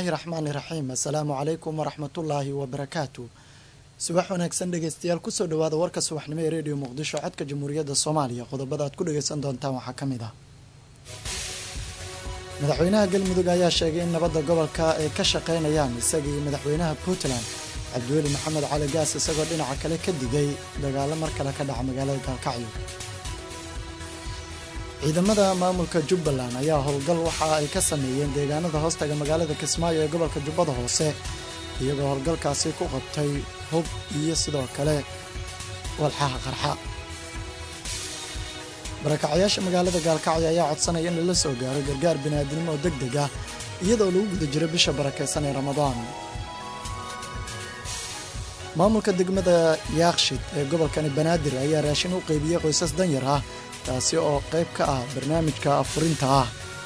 raxmaani raxiim assalaamu calaykum waraxmatullaahi wabarakaatu subax wanaagsan dhegeystayaal kusoo dhawaada warka subaxnimo ee rediyo muqdisho codka jamhuuriyadda soomaaliya qodobada aad ku dhageysan doontaan waxaa ka mid ah madaxweynaha galmudug ayaa sheegay in nabadda gobolka ay ka shaqeynayaan isaga iyo madaxweynaha puntland cabdiweli maxamed cali gaas isagoo dhinaca kale ka digay dagaalo mar kale ka dhaca magaalada gaalkacyo ciidamada maamulka jubbaland ayaa howlgal waxa ay ka sameeyeen deegaanada hoostaga magaalada kismaayo ee gobolka jubbada hoose iyagoo howlgalkaasi ku qabtay hub iyo sidoo kale walxaha qarxa barakacayaasha magaalada gaalkacyo ayaa codsanaya in lala soo gaaro gargaar biniaadnimo oo deg deg ah iyadoo lagu guda jiro bisha barakeysan ee ramadaan maamulka degmada yaakshid ee gobolkani banaadir ayaa raashin u qeybiyey qoysas danyar ah taasi oo qayb ka ah barnaamijka afurinta ah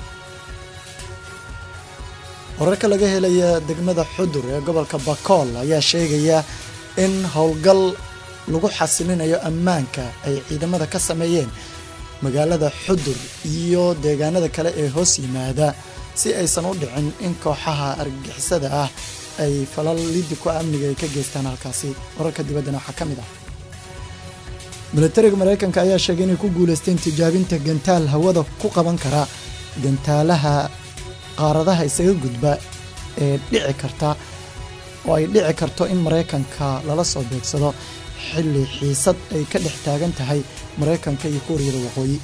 wararka laga helaya degmada xudur ee gobolka bakool ayaa sheegaya in howlgal lagu xasilinayo ammaanka ay ciidamada ka sameeyeen magaalada xudur iyo deegaanada kale ee hoos yimaada si aysan u dhicin in kooxaha argagixisada ah ay falal lidi ku amniga ay ka geystaan halkaasi wararka dibaddana waxaa ka mid ah milatariga maraykanka ayaa sheegay inay ku guulaysteen tijaabinta gantaal hawada ku qaban kara gantaalaha qaaradaha isaga gudba ee dhici karta oo ay dhici karto in maraykanka lala soo beegsado xilli xiisad ay ka dhex taagan tahay maraykanka iyo kuuriyada waqooyi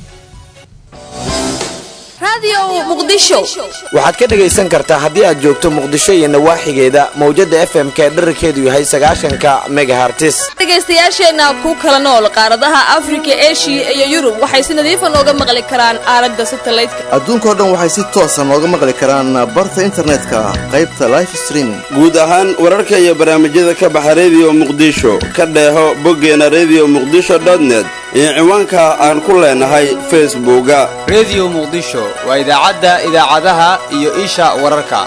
waxaad ka dhegaysan kartaa haddii aad joogto muqdisho iyo nawaaxigeeda mawjadda fm-ka ee dherarkeedu yahay sagaashanka megahartis dhegaystayaasheenna ku kala nool qaaradaha afrika eshiya iyo yurub waxay si nadiifa nooga maqli karaan aalada satalaydka adduunkao dhan waxay si toosa nooga maqli karaan barta internetka qaybta life streaming guud ahaan wararka iyo barnaamijyada ka baxa rediyo muqdisho ka dheeho boggeena redio muqdisho net iyo ciwaanka aan ku leenahay facebooka rediyo muqdisho waa idaacadda idaacadaha iyo isha wararka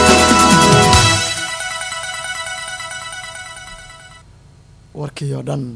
warkii oo dhan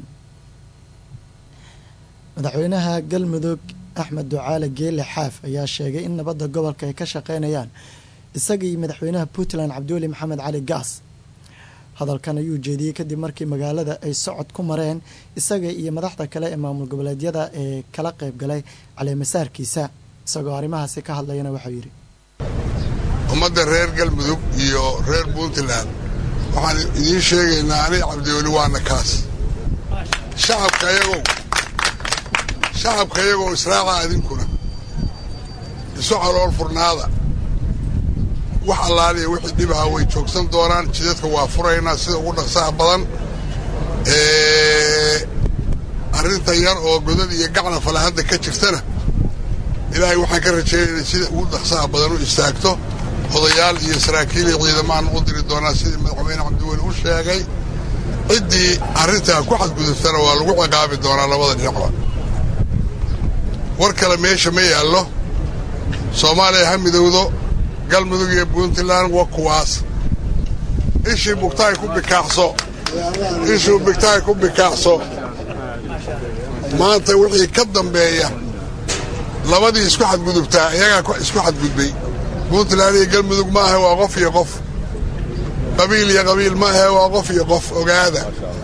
madaxweynaha galmudug axmed ducaale geele xaaf ayaa sheegay in nabadda gobolka ay ka shaqeynayaan isaga iyo madaxweynaha puntland cabdiweli maxamed cali gaas hadalkan ayuu jeediyey kadib markii magaalada ay socod ku mareen isaga iyo madaxda kale ee maamul goboleedyada ee kala qayb galay caleemasaarkiisa isagoo arrimahaasi ka hadlayana waxau yidhi ummadda reer galmudug iyo reer puntland waxaan idiin sheegaynaa aniga cabdiweli waana kaas shacabka ayagow shacabka iyagoo israaca idinkuna isu calool furnaada wax allaaliya wixii dhibaha way joogsan doonaan jidadka waa furaynaa sida ugu dhaqsaha badan arrinta yar oo godad iyo gacna falahadda ka jirtana ilaahay waxaan ka rajaynaynaa sida ugu dhaqsaha badan u istaagto odayaal iyo saraakiil iyo ciidamaan u diri doonaa sidii madaxweyne cabdiweli u sheegay ciddii arrintaa ku xadguduftana waa lagu ciqaabi doonaa labada dhinacba war kale meesha ma yaallo soomaaliya ha midowdo galmudug iyo puntland waa kuwaas ishii bugtaay ku bikaaxso ishii bugtaay ku bikaaxso maanta wixii ka dambeeya labadii isku xadgudubtaa iyagaa isku xadgudbay puntland iyo galmudug ma ahe waa qof iyo qof qabiil iyo qabiil ma ahe waa qof iyo qof ogaada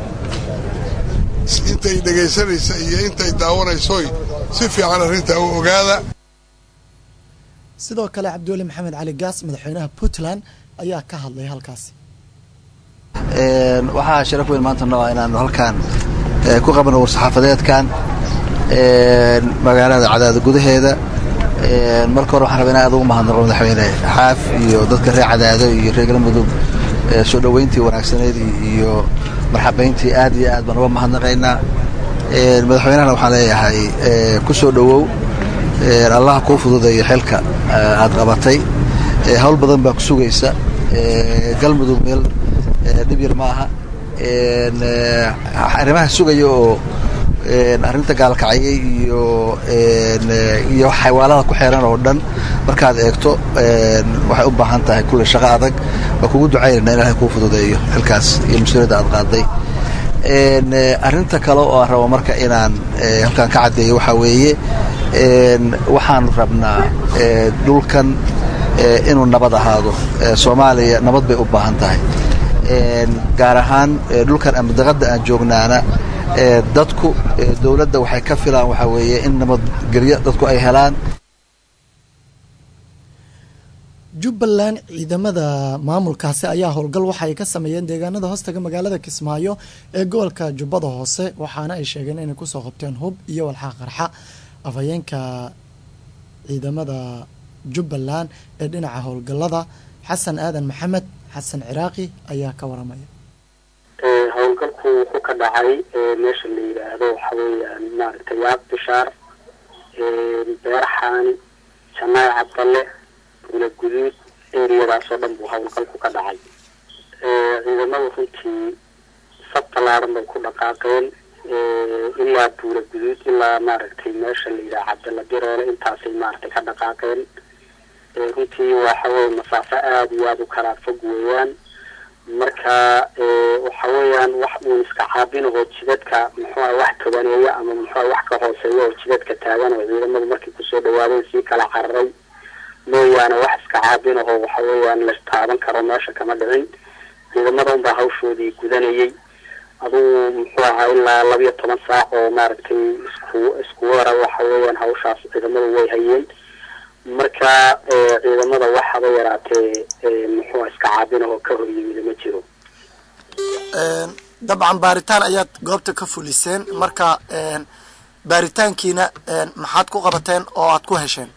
intay dhegaysanaysa iyo intay daawanaysoy si fiican arrintaa u ogaada sidoo kale cabdiweli maxamed cali gaas madaxweynaha puntland ayaa ka hadlay halkaasi waxaa sharaf weyn maanta noo ah inaanu halkaan ku qabano war-saxaafadeedkan magaalada cadaada gudaheeda marka hore waxaan rabaa in aad ugu mahadnaqo madaxweyne xaaf iyo dadka reer cadaado iyo reer galmudug soo dhoweyntii wanaagsaneed iyo marxabayntii aad iyo aad baan uga mahadnaqaynaa madaxweynahana waxaan leeyahay ku soo dhowow allaha kuu fududeeyo xilka aad qabatay hawl badan baa ku sugaysa galmudug meel dhib yar ma aha arrimaha sugaya oo arrinta gaalkacyay iyo iyo xaywaalada ku xeeran oo dhan markaad eegto waxay u baahan tahay kulle shaqo adag waa kugu ducaynayna ilahay kuu fududeeyo xilkaas iyo mas-uuliyadda aad qaaday arrinta kale oo aan rabo marka inaan halkaan ka caddeeyo waxaa weeye waxaanu rabnaa dhulkan inuu nabad ahaado soomaaliya nabad bay u baahan tahay gaar ahaan dhulkan amdaqada aan joognaana dadku dowladda waxay ka filaan waxaa weeye in nabadgelyo dadku ay helaan jubbaland ciidamada maamulkaasi ayaa howlgal waxa ay ka sameeyeen deegaanada hoostaga magaalada kismaayo ee gobolka jubbada hoose waxaana ay sheegeen inay kusoo qabteen hub iyo walxaa qarxa afhayeenka ciidamada jubbaland ee dhinaca howlgalada xasan aadan maxamed xasan ciraaqi ayaa ka waramaya howlgalku wuxuu ka dhacay meesha la yidhaahdo waxa weeyaan maaragtay yaaq bishaar beerxaani janaay cabdalle buula guduud eriyadaas oo dhan buu howlgalku ka dhacay ciidamadu runtii sab tallaaran bay ku dhaqaaqeen ilaa buula guduud ilaa maaragtay meesha la yidhaha cabdalla biroole intaasay maaragtay ka dhaqaaqeen runtii waxa weye masaafo aada iyo aada u kala fog weeyaan marka waxa weeyaan wax uun iska caabinahoo jidadka muxuuha wax tobaneeya ama muxuuha wax ka hooseeya oo jidadka taagan oo ciidamadu markay kusoo dhawaadeen sii kala cararay mooyaane wax iska caabinahoo waxa weeyaan la taaban karo meesha kama dhicin ciidamada unbaa hawshoodii gudanayay adugu muxuu ahaa ilaa labiyo toban saac oo maaragtay isku isku wara waxa weeyaan hawshaas ciidamadu way hayeen marka ciidamada waxaba yaraatee muxuu iska caabinahoo ka hor yimid ma jiro dabcan baaritaan ayaad goobta ka fuliseen marka baaritaankiina maxaad ku qabateen oo aad ku hesheen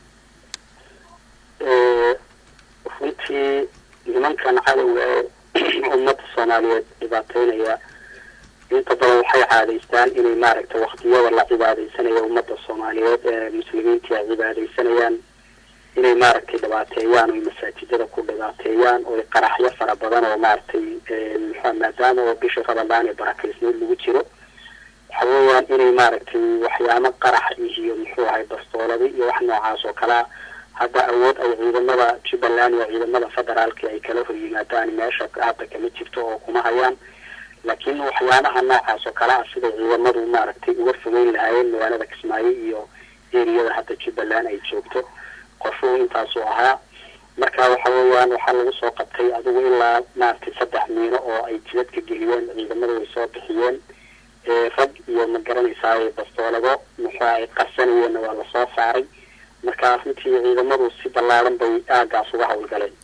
runtii nimankan cadowga ee ummadda soomaaliyeed dhibaateynaya inta badan waxay caadaystaan inay maaragtay waktiyada la cibaadeysanaya ummadda soomaaliyeed ee muslimiintii ay cibaadeysanayaan inay maaragtay dhibaateeyaan oy masaajidada ku dhibaateeyaan oy qaraxyo fara badan oo maaragtay muxua maadaama oo bisha ramadaan ee barakeysneed lagu jiro waxa weeyaan inay maaragtay waxyaamo qarax iyo muxuu ahay bastooladi iyo wax noocaas oo kalea hadda awood ay ciidamada jubbaland iyo ciidamada federaalki ay kala hor yimaadaan meesha hadda kama jirto oo kuma hayaan laakiin waxyaabaha noocaas oo kale ah siday ciidamadu maaragtay uga fogeyn lahaayeen magaalada kismaayo iyo eriyada hadda jubbaland ay joogto qorshuhu intaasuu ahaa marka waxa weeyaan waxaa lagu soo qabtay adigu ilaa maaragtay saddex miino oo ay jidadka geliyeen ciidamadu way soo bixiyeen rag iyo ma garanaysaa bastoolado muxuu ay qarsanayeenna waa lasoo saaray marka runtii ciidamadu si ballaaran bay aagaas uga howlgaleen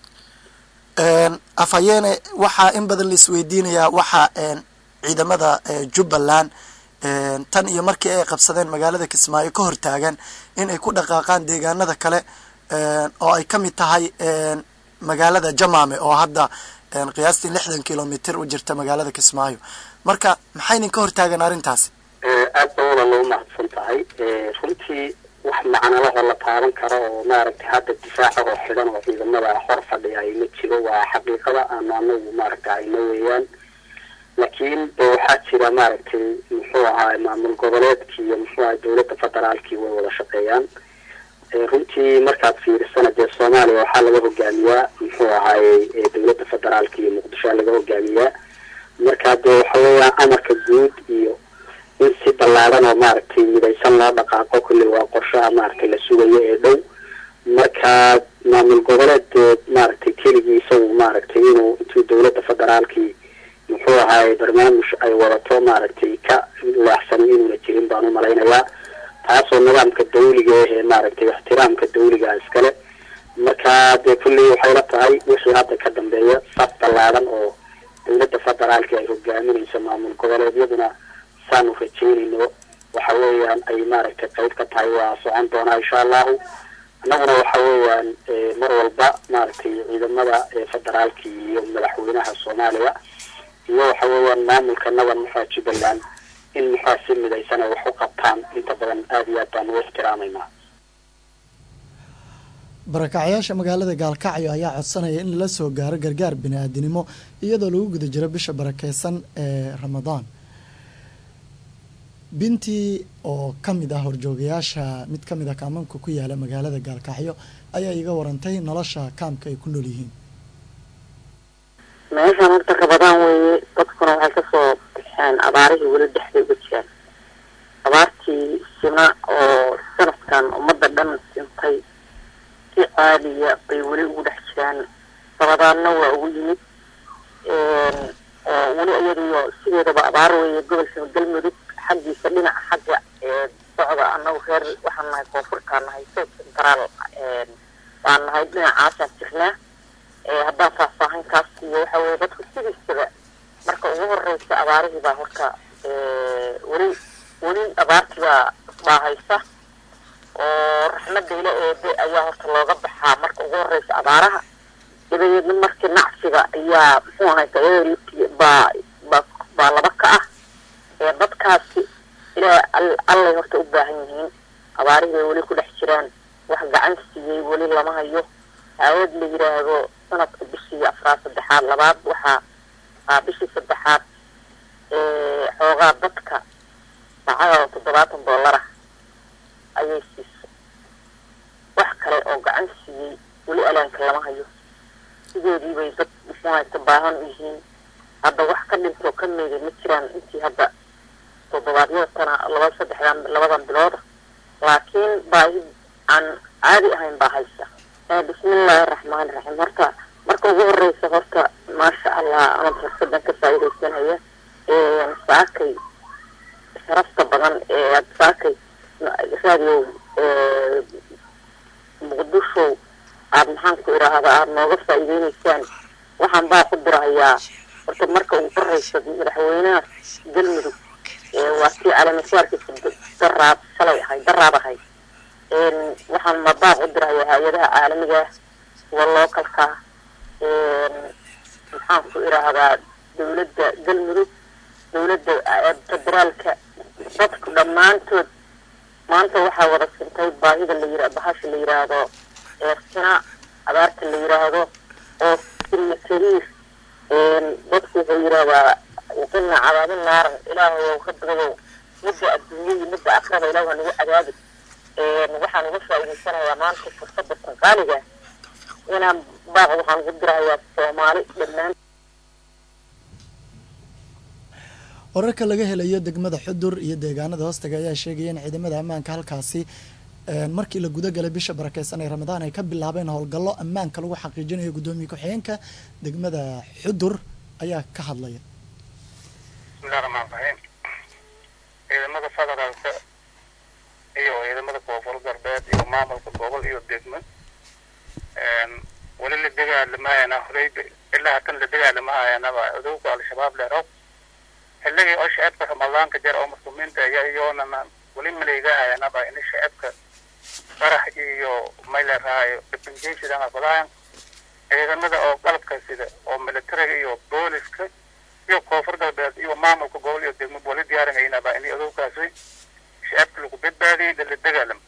afhayeene waxaa in badan la isweydiinayaa waxaa ciidamada jubbaland tan iyo markii ay qabsadeen magaalada kismaayo ka hortaagan in ay ku dhaqaaqaan deegaanada kale oo ay ka mid tahay magaalada jamaame oo hadda qiyaastii lixdan kilomitr u jirta magaalada kismaayo marka maxaynin ka hortaagan arrintaasi aad ba wada loo mahadsan tahay runtii wax macnalahoo la taaban karo oo maaragtay hadda difaaca oo xidhan oo ciidamada hor fadhiya ay ma jiro waa xaqiiqada aanu anagu maaragta ayna weeyaan laakiin waxaa jira maaragtay muxuu ahaa maamul goboleedkii iyo muxuu ahaa dowladda federaalkii way wada shaqeeyaan runtii markaad fiirisana dee soomaaliya waxaa laga hogaamiyaa muxuu ahaaye dowladda federaalka iyo muqdishoa laga hogaamiyaa marka dee waxa weeyaan amarka guud iyo in si ballaadan oo maaragtay midaysan loo dhaqaaqo kolley waa qorshaha maaragtay la sugayo ee dhow marka maamul goboleed maaragtay keligii isagu maaragtay inuu intuu dowladda federaalkii muxuu ahaaye barnaamij ay wadato maaragtay ka leexsan inuuna jirin baan u malaynayaa taasoo nidaamka dawliga ahee maaragtay ixtiraamka dawliga iskale marka dee kulley waxay la tahay wixii hadda ka dambeeya saf ballaadan oo dowladda federaalka ay hogaaminayso maamul goboleedyaduna saanu rajeynayno waxa weeyaan ay maaragtay qayb ka tahay waa socon doonaa insha allahu annaguna waxa weeyaan mar walba maaragtay ciidamada federaalka iyo madaxweynaha soomaaliya iyo waxa weeyaan maamulka naban muxua jubbaland in muxua si midaysan ay wax u qabtaan inta badan aada iyo aad baan u ixtiraameynaa barakacyaasha magaalada gaalkacyo ayaa codsanaya in lala soo gaaro gargaar bini-aadinimo iyadoo lagu guda jiro bisha barakeysan ee ramadaan bintii oo ka mid ah horjoogayaasha mid ka mid ah kaamanka ku yaala magaalada gaalkacyo ayaa iga warantay nolosha kaamka ay ku nool yihiin meeshaan horta rabadaan weeye dadkuna waxay kasoo baxeen abaarihii weli dhexday uga jiraan abaartii sina oo sanadkan ummadda dhan sintay si caadiya bay weli ugu dhex jiraan sabadaanna waa ugu yimid oo weli iyadiyo sideedaba abaar weeye gobolka galmudug xaggiisa dhinaca xagga socda annagu reer waxaan nahay koonfurtaan nahay south central baan nahay dhinacaasaan jirnaa haddaan faahfaahinkaas iyo waxa weye dadku sidiisaba marka ugu horeysa abaarihii baa horta weli weli abaartii baa baahaysa oo raxmadda ila eebe ayaa horta looga baxaa marka ugu horeysa abaaraha dabadeedna markii nacsiga ayaa muxuu ahayta baa baa baa laba ka ah dadkaasi ilaa allay horta u baahan yihiin abaarihii bay weli ku dhex jiraan wax gacan siiyey weli lama hayo aawad la yiraahdo sanadka bishii afraad saddexaad labaad waxaa aa bishii saddexaad xoogaa dadka lacagada toddobaatan doolara ayay siisay wax kale oo gacan siiyey weli alaanka lama hayo sidoodii bay dad muxuu haysta baahan u yihiin hadda wax ka dhintoo ka meeday ma jiraan intii hadda toddobaadyada tana laba saddexdan labadan bilooda laakiin baahi aan caadi ahayn baa haysa bismillaahi araxmaani raxiim horta marka ugu horeysa horta maasha allah ama fursadan ka faa'iidaysanaya saakay sharafta badan ee aad saakay raadiyo muqdisho aada maxaan ku idhaahda aada nooga faa'iideyneysaan waxaan baa ku dirahayaa horta marka ugu horeysa madaxweynaha galmudug waa kii calamashaarkiisa daraab shalay ahay daraab ahay waxaan mabaaq u dirahayaa hay-adaha caalamiga kuwa lookalka maxaan ku idhaahdaa dawladda galmudug dawladda federaalka dadku dhammaantood maanta waxaa wada sintay baahida la yira bahasha la yiraahdo eersina abaarta la yiraahdo oo sina kariir dadku wuxuu yidhahdaa waqina cadaabin naaran ilaahayow rabbigayow midda adduunya iyo midda akraba ilaah waa nagu cadaabi waxaan uga faa'iidaysanayaa maanta fursada tanqaaliga inaan baaq waxaan ugu dirahayaa soomaali dhammaan wararka laga helayo degmada xudur iyo deegaanada hoostaga ayaa sheegaya in ciidamada ammaanka halkaasi markii la guda galay bisha barakeysan ee ramadaan ay ka bilaabeen howlgallo ammaanka lagu xaqiijinayo guddoomiye ku-xigeenka degmada xudur ayaa ka hadlaya bismillahi raxmaan raxiim ciidamada federaalka iyo ciidamada koonfur galbeed iyo maamulka gobol iyo degmo weli la dagaalamaayana horey ilaa hatan la dagaalamahayanaba cudowga al-shabaab leerow xilligii oo shacabka ramadaanka jar oo muslimiinta ayaa iyoonana weli maleegahayanaba in shacabka qarax iyo mayleraayo dhibanjeysidana fadaayan ciidamada oo qalabka sida oo militariga iyo booliska iyo koonfur galbeed iyo maamulka gobol iyo degmo wali diyaarinaynaaba in adowgaasi shacabka lagu badbaadiyay lala dagaalamo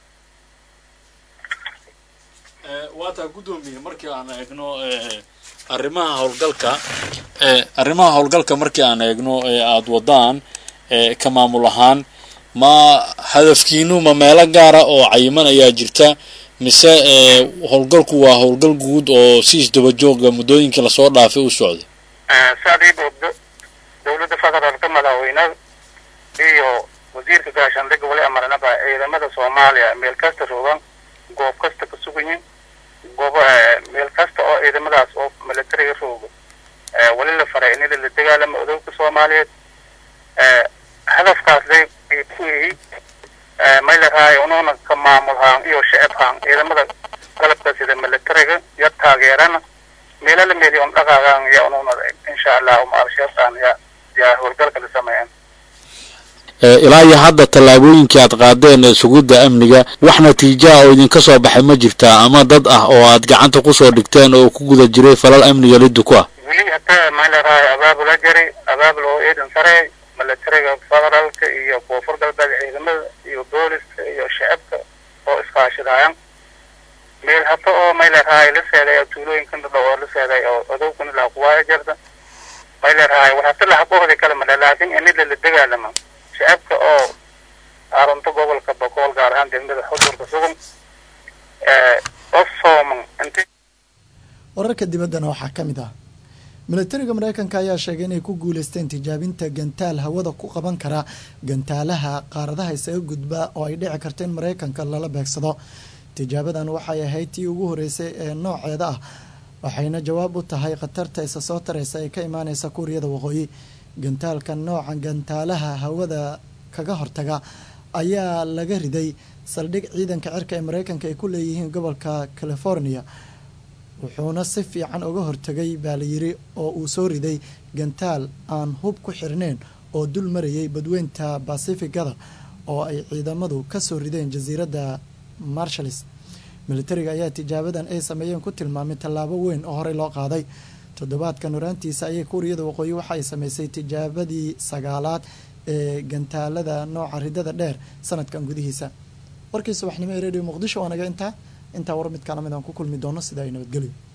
waa taa guddoomiye markii aan eegno arrimaha howlgalka arrimaha howlgalka markii aan eegno ee aada wadaan ka maamul ahaan ma hadafkiinu ma meelo gaara oo cayiman ayaa jirta mise howlgalku waa howlgal guud oo si isdabajooga muddooyinkii lasoo dhaafay u socday saadii boogdo dowladda federaalka madaxweynaha iyo wasiirka gaashaandhigga wali amaranaba ciidamada soomaaliya meel kasta roogan goob kasta ka sugayin goob meel kasta oo ciidamadaas oo militariga rooga wali la faray in la dagaalamo odowga soomaaliyeed hadafkaas lay ku yihi maylaraayo unuuna ka maamulhaan iyo shacabhaan ciidamada qalabka sida militariga iyo taageerana meelo la meeliyo un dhaqaagaan ya unuuna insha allah uma al-shabaabtaan ya yaa howlgalka la sameeyeen ilaa iyo hadda tallaabooyinkii aad qaadeen ee sugidda amniga wax natiijaha oo idinka soo baxay ma jirtaa ama dad ah oo aad gacanta kusoo dhigteen oo ku guda jiray falal amniga liddu ku ah weli hataa maylaraayo abaabula jari abaabul oo ciidan sare militariga federaalka iyo koonfur galbeed ciidamada iyo booliska iyo shacabka oo iskaashadaayan meel hata oo maylaraayo la seeday tuulooyinkan dhadhow oo la seeday oo odowkan ilaa kuwaaya jarda maylaraayo waxaase lahabohdi kale male laakiin inila la dagaalama shacabka oo arunta gobolka bokool gaar ahaan degmada xudurka sugan oo sooman inti wararka dibaddana waxaa ka mid ah militariga mareykanka ayaa sheegay inay ku guuleysteen tijaabinta gantaal hawada ku qaban kara gantaalaha qaaradaha isaga gudba oo ay dhici karto in mareykanka lala beegsado tijaabadan waxay ahayd tii ugu horeysay ee nooceeda ah waxayna jawaab u tahay khatarta isa soo tareysa ee ka imaaneysa kuuriyada waqooyi gantaalka nooca gantaalaha hawada kaga hortaga ayaa laga riday saldhig ciidanka cirka ee mareykanka ay ku leeyihiin gobolka california wuxuuna si fiican uga hortagay baa layiri oo uu soo riday gantaal aan hub ku xirneyn oo dul marayay badweynta basificada oo ay ciidamadu kasoo rideen jasiiradda marshallis militariga ayaa tijaabadan ay sameeyeen ku tilmaamay tallaabo weyn oo horey loo qaaday toddobaadkan horaantiisa ayay kuuriyada waqooyi waxa ay sameysay tijaabadii sagaalaad ee gantaalada nooca ridada dheer sanadkan gudihiisa warkii subaxnimo ee radio muqdisho waa naga intaa intaa war mid kala mid aan ku kulmi doono sida ay nabadgelyo